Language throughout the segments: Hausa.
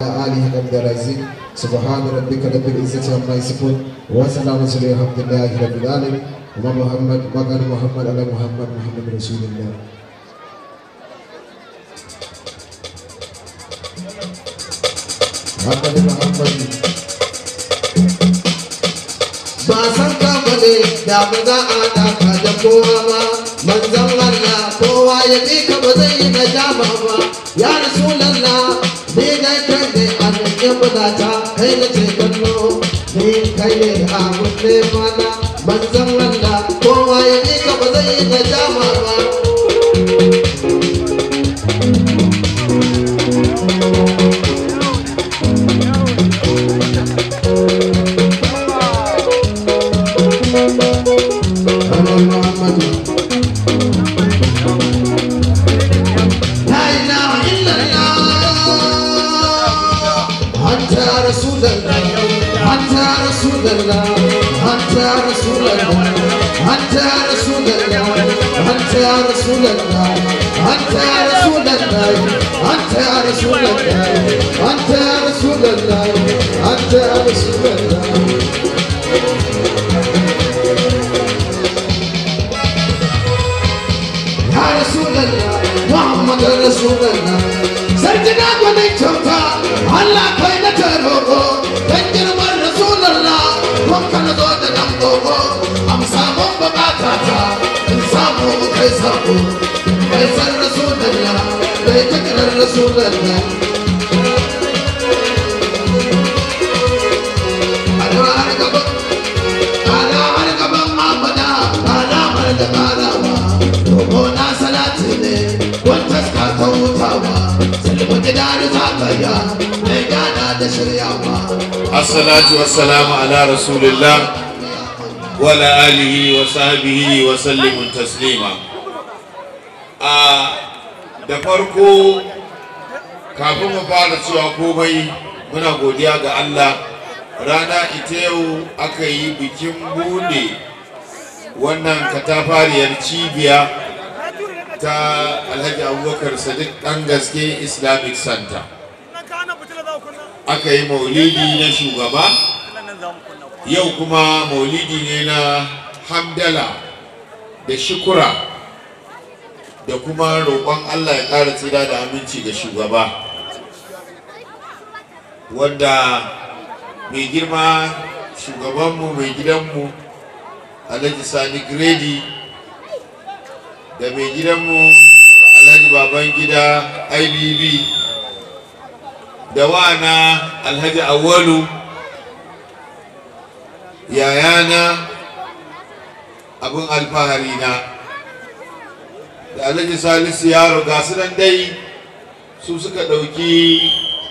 آله قبل رزق سبحان ربك رب العزة عما يصفون وسلام على الحمد لله رب العالمين وما محمد ما كان محمد على محمد محمد رسول الله محمد محمد ba san ka bane da ba za a daka da kowa ba manzon Allah kowa ya bi ka ba zai yi nadama ba ya rasulallah ni dai kai ne a cikin budata kai na ce kallo ni kai ne a kunne mana manzon Allah kowa ya bi ka ba zai yi nadama ba Ana Muhammadu لا إله إلا الله أنت رسول الله أنت رسول الله أنت رسول الله أنت رسول الله أنت رسول الله أنت رسول الله أنت رسول الله أنت رسول الله أنت رسول الله ya rasulallah muhammad rasulallah sarjina gwanin kyauta allah kai na taroko dan girman rasulallah kun kana zo da nan gogo amsa mun bukata ta in samu kai sako kai san rasulallah kai takirar rasulallah Alamar gaban, alamar gaban mamada, alamar da karawa. Dogo na salati ne, wata ska ta hutawa. Silmu gida da zakaya, mai gana da shiryawa. Assalatu wassalamu ala rasulillah wa ala alihi wa sahbihi wa sallimun taslima. A da farko kafin mu fara cewa komai muna godiya ga Allah rana ita yau aka yi bikin bude wannan katafariyar cibiya ta alhaji abubakar sadiq ɗan gaske islamic center aka yi maulidi na shugaba yau kuma maulidi ne na hamdala da shukura da kuma roƙon allah ya ƙara tsira da aminci ga shugaba wanda mai girma shugabanmu mai gidanmu alhaji sani gredi da mai gidanmu alhaji baban gida ibb da wana alhaji awalu yayana abin alfahari na da alhaji salisu yaro ga su nan dai su suka ɗauki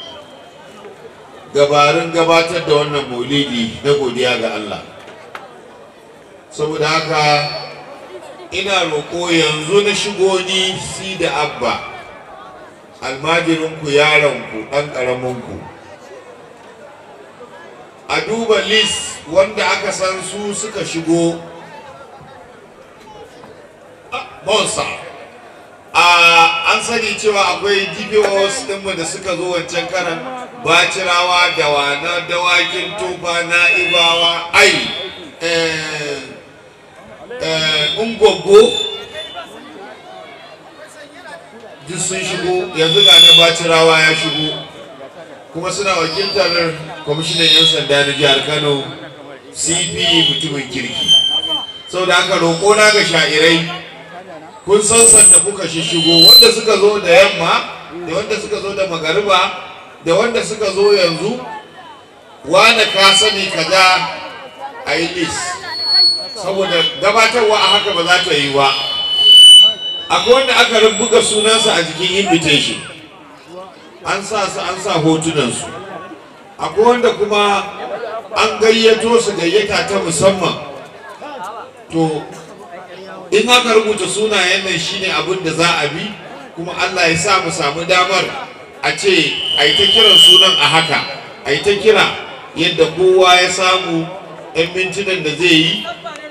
gabarin gabatar da wannan maulidi na godiya ga Allah saboda haka ina roƙo yanzu na shigo ni si da abba almajirinku yaronku ɗan ƙaraminku a duba list wanda aka san su suka shigo bonsa a an sani cewa akwai dpos ɗinmu da suka zo wancan karan bacirawa da wana dawakin tufa na'ibawa ai ungogo duk sun shigo yanzu ga na bacirawa ya shigo kuma suna wakiltar kwamishinan 'yan sanda na jihar kano cp mutumin kirki sau da aka roƙo na ga sha'irai kun san sanda kuka shigo wanda suka zo da yamma da wanda suka zo da magariba da wanda suka zo yanzu wane ka sani kaza a yi list saboda gabatarwa a haka ba za ta yi ba akwai wanda aka rubuga sunansa a jikin invitation an sa su an sa hotunansu akwai wanda kuma an gayyato su gayyata ta musamman to in aka rubuta sunayen nan shine abin da za a bi kuma allah ya sa mu samu damar a ce a yi ta kiran sunan a haka a yi ta kira yadda kowa ya samu 'yan mintunan da zai yi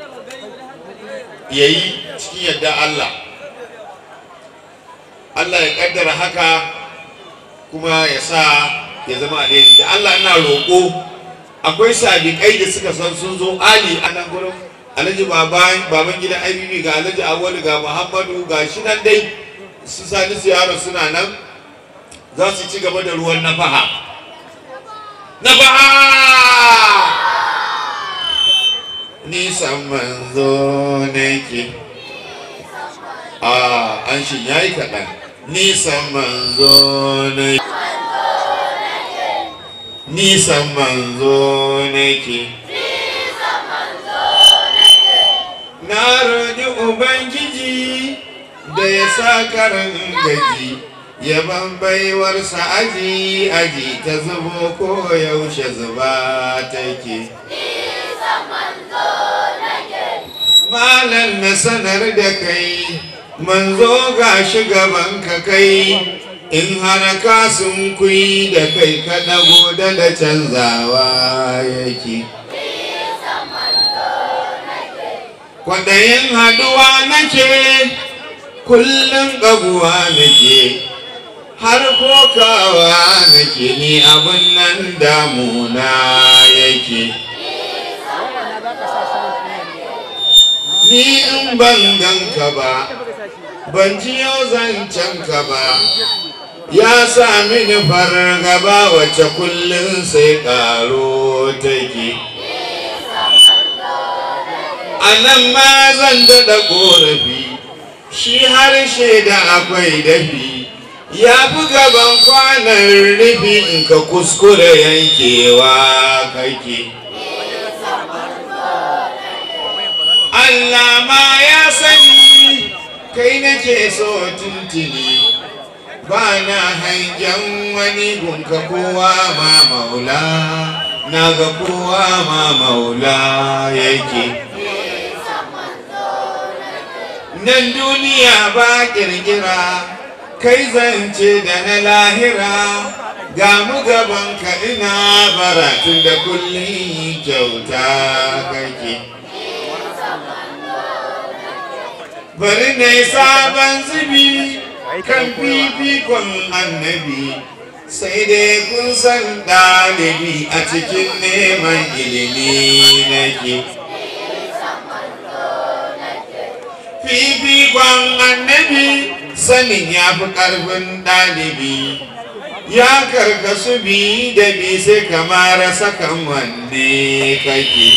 ya yi cikin yadda Allah Allah ya kaddara haka kuma ya sa ya zama alheri da Allah ina roƙo akwai sadiƙai da suka san sun zo ali a nan gurin alhaji baban baban gidan ibb ga alhaji awali ga muhammadu ga shi nan dai su sani su yaro suna nan za su ci gaba da ruwan nafaha nafaha nisan manzo nake a an shi yayi kaɗan nisan manzo nake nisan manzo nake na roƙi ubangiji da ya sa karan gaji yaban baiwarsa aji aji ta zubo ko yaushe zuba take malam na sanar da kai manzo ga shugaban ka kai in har ka sun kuyi da kai ka dago da da canzawa yake kwaɗayin haɗuwa nake kullum ƙaguwa nake har kokawa nake ni abin nan damuna yake ni in ban ganka ba ban ji yau zancen ka ba ya sa mini fargaba wacce kullum sai ƙaro take a nan ma zan daɗa ƙorafi shi harshe da akwai dafi ya fi gaban kwanan rufi in ka kuskure yankewa kake Allah ma ya sani kai nake so tuntuni ba na hangen wani gunka kowa ma maula na ga kowa ma maula yake nan duniya ba kirkira kai zance da na lahira ga mu gaban ka ina baratun da kullum kyauta kake bari na yi sabon zubi kan fifikon annabi sai dai kun san ɗalibi a cikin neman ilimi nake fifikon annabi sanin ya fi ƙarfin ɗalibi ya karkasu bi da bi sai kamar sakan wanne kake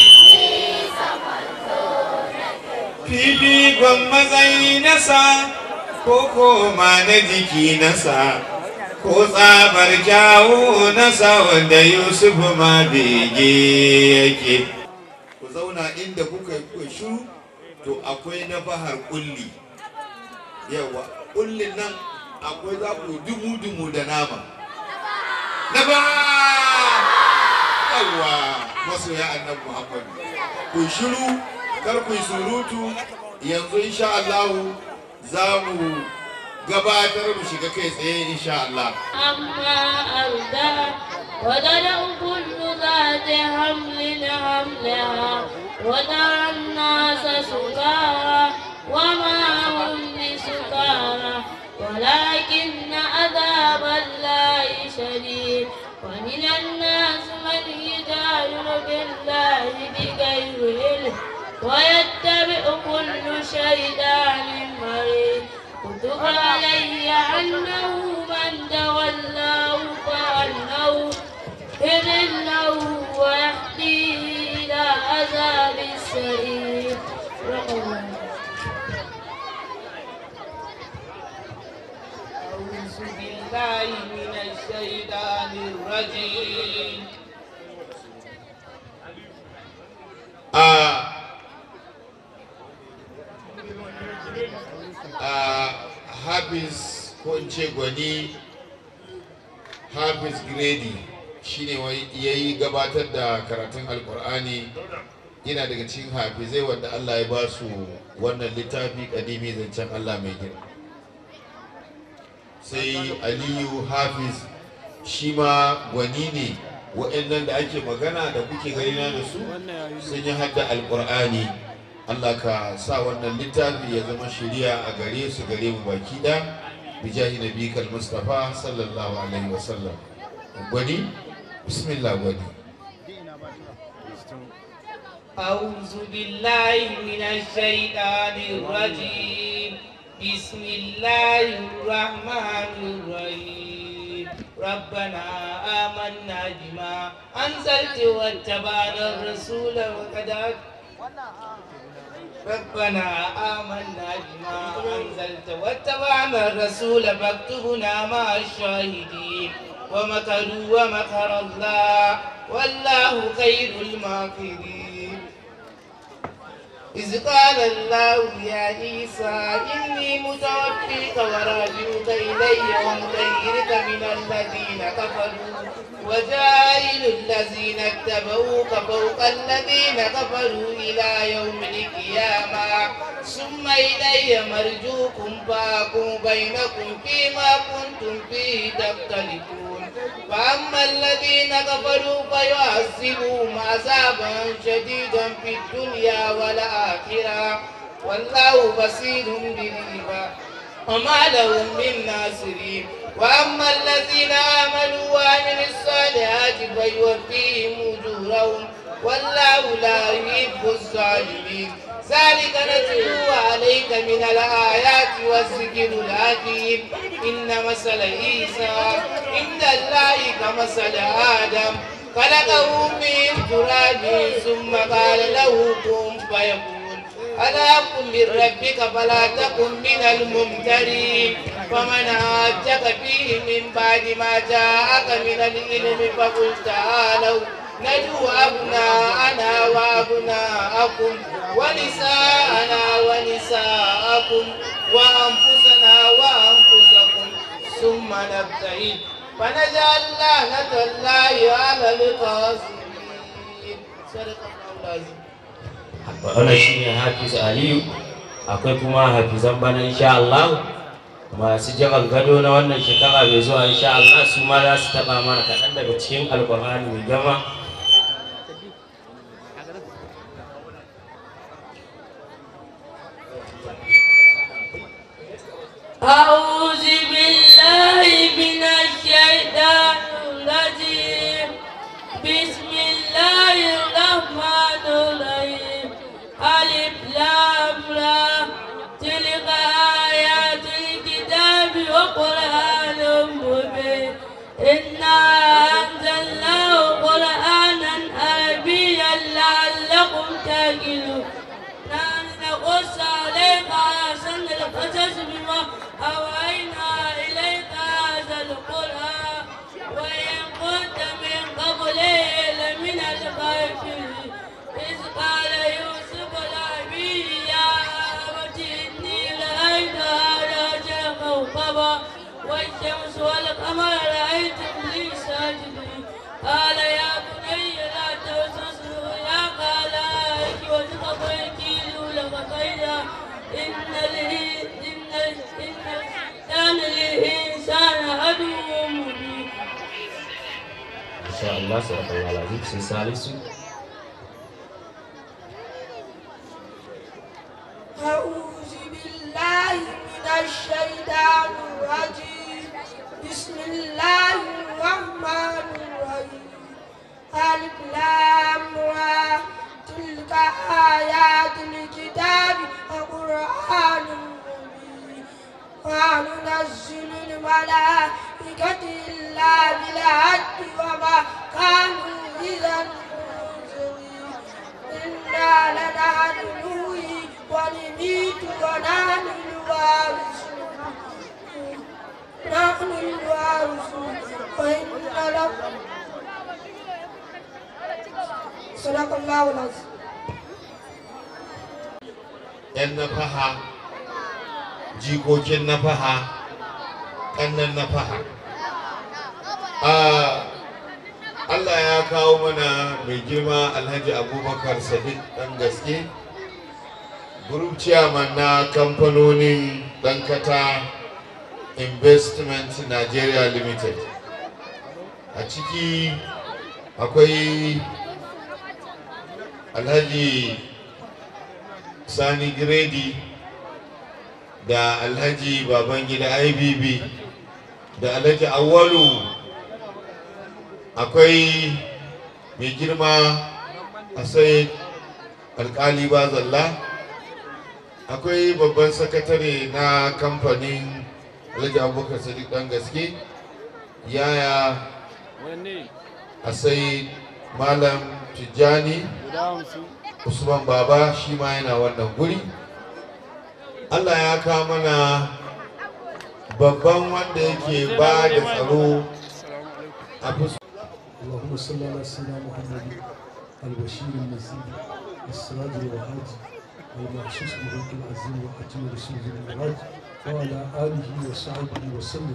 fifikon matsayi nasa ko koma na jiki nasa ko tsabar kyawu nasa wanda yusuf ma bege yake ku zauna inda kuka yi shuru to akwai na bahar kulli yawa kullin nan akwai za ku dumu-dumu da nama na ba yawa masoya annabi muhammadu ku shiru kar ku yi surutu yanzu insha Allah za mu gabatar mu shiga kai tsaye insha Allah أما أردى وتدع كل ذات حمل حملها وترى الناس سكارى وما هم بسكارى ولكن عذاب الله شديد ومن الناس من يجادل بالله بغير علم ويتبع كل شيطان مريض كتب علي أنه من تولاه فأنه يذله ويهديه إلى عذاب السعير أعوذ بالله من الشيطان الرجيم a a Hafiz ko in ce gwani Hafiz Gredi shine wai yayi gabatar da karatun Alkur'ani yana daga cikin hafizai wanda Allah ya ba su wannan littafi kadimi zancen Allah mai girma sai Aliyu Hafiz shi ma gwani ne waɗannan da ake magana da kuke ganina da su sun yi hadda alƙur'ani Allah ka sa wannan littafi ya zama shiriya a gare su gare mu baki da bijahi nabikal mustafa sallallahu alaihi wasallam gwani bismillah gwani أعوذ بالله من الشيطان الرجيم بسم الله الرحمن الرحيم ربنا آمنا بما أنزلت واتبعنا الرسول وقد ربنا آمنا بما أنزلت واتبعنا الرسول فاكتبنا مع الشاهدين ومكروا ومكر الله والله خير الماكرين إذ قال الله يا عيسى إني متوفيك ورافعك إلي ومطهرك من الذين كفروا وجاعل الذين اتبعوك فوق الذين كفروا إلى يوم القيامة ثم إلي مرجوكم فأحكم بينكم فيما كنتم فيه تختلفون فأما الذين كفروا فيعذبهم عذابا شديدا في الدنيا والآخرة والله بصير بالعباد وما لهم من ناصرين وأما الذين آمنوا وعملوا الصالحات فيوفيهم أجورهم والله لا يحب الظالمين ذلك نتلو عليك من الآيات والذكر الحكيم إن مثل عيسى عند الله كمثل آدم خلقه من تراب ثم قال له كن فيكون ألا كن من ربك فلا تكن من الممترين فمن هاجك فيه من بعد ما جاءك من العلم فقل تعالوا ندعو أبناءنا وأبناءكم ونساءنا ونساءكم وأنفسنا وأنفسكم ثم نبتهل فنجعل لعنة الله على القاسمين صدق الله العظيم wannan shi ne hafiz aliyu akwai kuma hafizan bana insha Allah masu jiran gado na wannan shekara mai zuwa insha Allah su ma za su taba mana kaɗan daga cikin alkur'ani mai gama أعوذ بالله من الشيطان الرجيم بسم الله الرحمن الرحيم ألف لام را تلك آيات الكتاب وقرآن مبين إنا أنزلناه قرآنا عربيا لعلكم تعقلون نحن نقص عليك أحسن القصص بما أوحينا إليك هذا القرآن وإن كنت من قبله لمن الغافلين إذ قال يوسف لأبيه يا أبت إني رأيت هذا كوكبا والشمس والقمر رأيتم لي ساجدين قال يا بني لا توسوس يا قال وجهك ويكيل لك كيدا إن الإن- إن إن الإنسان للإنسان عدو مبين insha Allah sallallahu alaihi sai salisu أعوذ بالله من الشيطان الرجيم بسم الله الرحمن الرحيم ألف لام را تلك آيات الكتاب وقرآن مبين وننزل الملائكة إلا بالحق وما كانوا إذا منزلين إنا لنحن نحيي ونميت ونحن الوارثون نحن الوارثون وإن لكم صدق الله العظيم 'yan nafaha jikokin nafaha ƙannan nafaha Ah, Allah ya kawo mana mai girma alhaji abubakar sadiq ɗan gaske group chairman na kamfanonin ɗankata investment nigeria limited a ciki akwai alhaji sani giredi da alhaji babangida ibb da alhaji awalu akwai mai girma a sai alkali bazalla akwai babban sakatare na kamfanin alhaji abubakar sadiq dan gaske yaya a sai malam tijjani usman baba shi ma yana wannan guri allah ya kawo mana babban wanda yake ba da tsaro a fuskar اللهم صل على سيدنا محمد البشير النذير السراج الوهاج المحسوس بملك العظيم وحكيم رسول المعراج وعلى اله وصحبه وسلم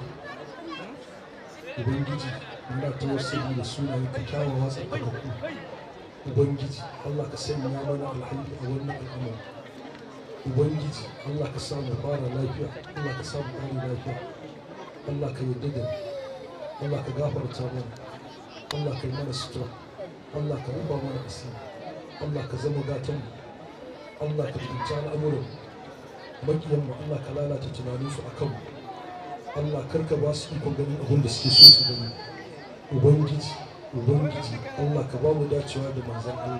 ubangiji muna tawassuli da sunayen ka kyawawa tsarkakakku ubangiji allah ka sanya mana alhaji a wannan al'amari ubangiji allah ka samu fara lafiya allah ka samu ƙari lafiya allah ka yarda da mu allah ka gafarta mana Allah ka yi mana sutura Allah ka rufa mana asiri Allah ka zama gatan Allah ka tunta al'amuran makiyan mu Allah ka lalata tunanin su akan mu Allah karka ba su ikon ganin abin da suke so su gani ubangiji ubangiji Allah ka ba mu dacewa da manzon Allah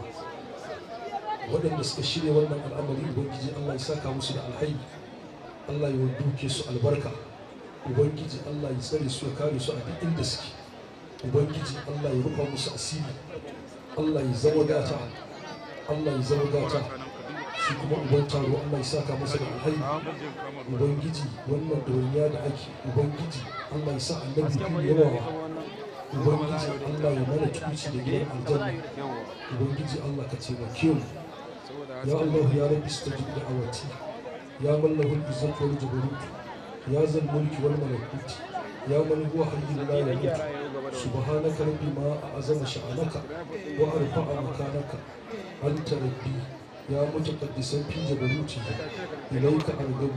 waɗanda suka shirya wannan al'amari ubangiji Allah ya saka musu da alhaini Allah ya duke su albarka ubangiji Allah ya tsare su ya kare su a duk inda suke ubangiji allah ya rufa musu asiri allah ya zama gata allah ya zama gata shi kuma uban taro allah ya saka masa da alhaini ubangiji wannan ɗawainiya da ake ubangiji allah ya sa annabi fi yawa ubangiji allah ya mana tuci da gidan aljanna ubangiji allah ka taimake mu ya allah ya rabbi stajib da awati ya mallahu izzat wal jabarut ya zal mulki wal malakut ya man huwa hayyul la yamut سبحانك ربي ما أعظم شأنك وأرفع مكانك أنت ربي يا متقدسا في جبروتي إليك أرغب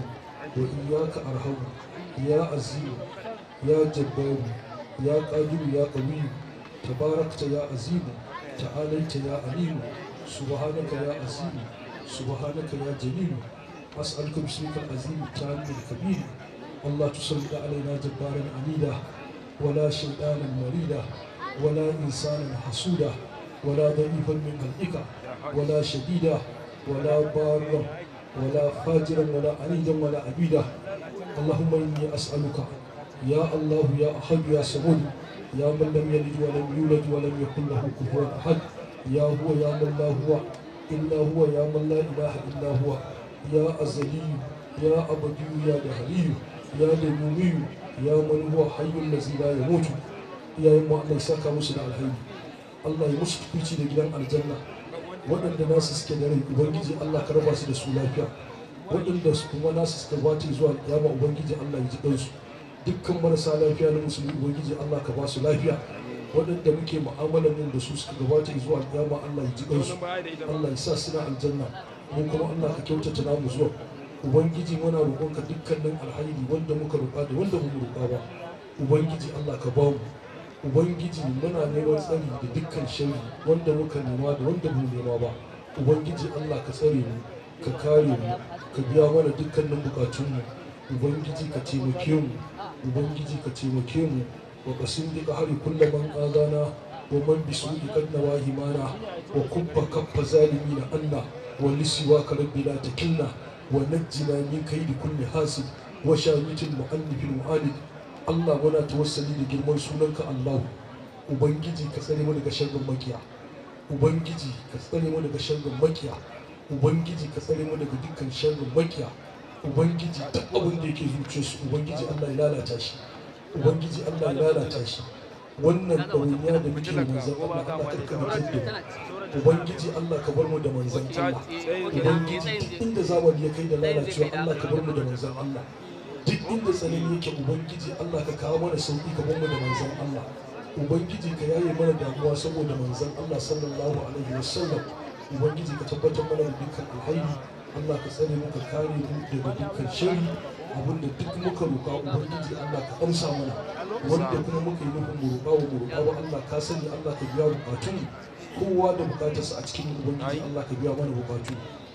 وإياك أرهب يا عزيز يا جبار يا قادر يا قوي تباركت يا عزيز تعاليت يا عليم سبحانك يا عزيز سبحانك يا جليل أسألك باسمك العظيم التام الكبير الله تسلط علينا جبارا عنيدا ولا شيطانا مريدا ولا إنسانا حسودا ولا ضعيفا من خلقك ولا شديدا ولا بارا ولا فاجرا ولا عنيدا ولا عبيدا اللهم إني أسألك يا الله يا أحد يا صمد يا من لم يلد ولم يولد ولم يكن له كفوا أحد يا هو يا من لا هو إلا هو يا من لا إله إلا هو يا أزلي يا أبدي يا دهري يا دمومي ya man huwa hayyul lazi la yamutu iyayen mu Allah ya saka musu da alheri Allah ya musu tukuci da gidan aljanna waɗanda nasu suke da rai ubangiji Allah ka raba su da su lafiya waɗanda su kuma nasu suka bata zuwa kiyama ubangiji Allah ya ji ɗansu dukkan marasa lafiya na musulmi ubangiji Allah ka ba su lafiya waɗanda muke mu'amalar nan da su suka gabata zuwa kiyama Allah ya ji ɗansu Allah ya sa suna aljanna mu kuma Allah ka kyautata namu zuwa ubangiji muna roƙonka dukkanin alhairi wanda muka roƙa da wanda mu roƙa ba ubangiji Allah ka ba mu ubangiji muna neman tsari da dukkan shari wanda muka nema da wanda mu nema ba ubangiji Allah ka tsare mu ka kare mu ka biya mana dukkanin bukatunmu ubangiji ka taimake mu ubangiji ka taimake mu wa qasim bi qahri kullu man azana wa man bi su'i qad nawahi mana wa kubba kaffa zalimina anna wa lisiwaka rabbi la takilna ونجنا من كيد كل حاسد وشامت المؤلف المعاند Allah muna tawassali da girman sunanka Allahu Ubangiji ka tsare mu daga sharrin makiya Ubangiji ka tsare mu daga sharrin makiya Ubangiji ka tsare mu daga dukkan sharrin makiya Ubangiji duk abin da yake zuciyarsu Ubangiji Allah ya lalata shi Ubangiji Allah ya lalata shi wannan ɗawainiya da muke da manzan Allah Allah karka mutum da Ubangiji Allah ka bar mu da manzan Allah Ubangiji duk inda zamani ya kai da lalacewa Allah ka bar mu da manzan Allah duk inda tsanani yake Ubangiji Allah ka kawo mana sauki ka bar mu da manzan Allah Ubangiji ka yaye mana damuwa saboda manzan Allah sallallahu alaihi wasallam Ubangiji ka tabbatar mana da dukkan alhairi Allah ka tsare mu ka kare mu daga dukkan shari abinda duk muka roƙa Ubangiji Allah ka amsa mana wanda kuma muka yi nufin mu roƙa wa mu roƙa wa Allah ka sani Allah ka biya bukatun kowa da bukatarsa a cikin Ubangiji Allah ka biya mana bukatu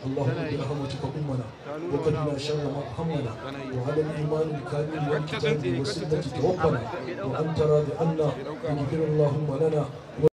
اللهم برحمتك أمنا وقنا شر ما همنا وعلى الإيمان الكامل والكتاب والسنة توفنا وأنت راض عنا واغفر اللهم لنا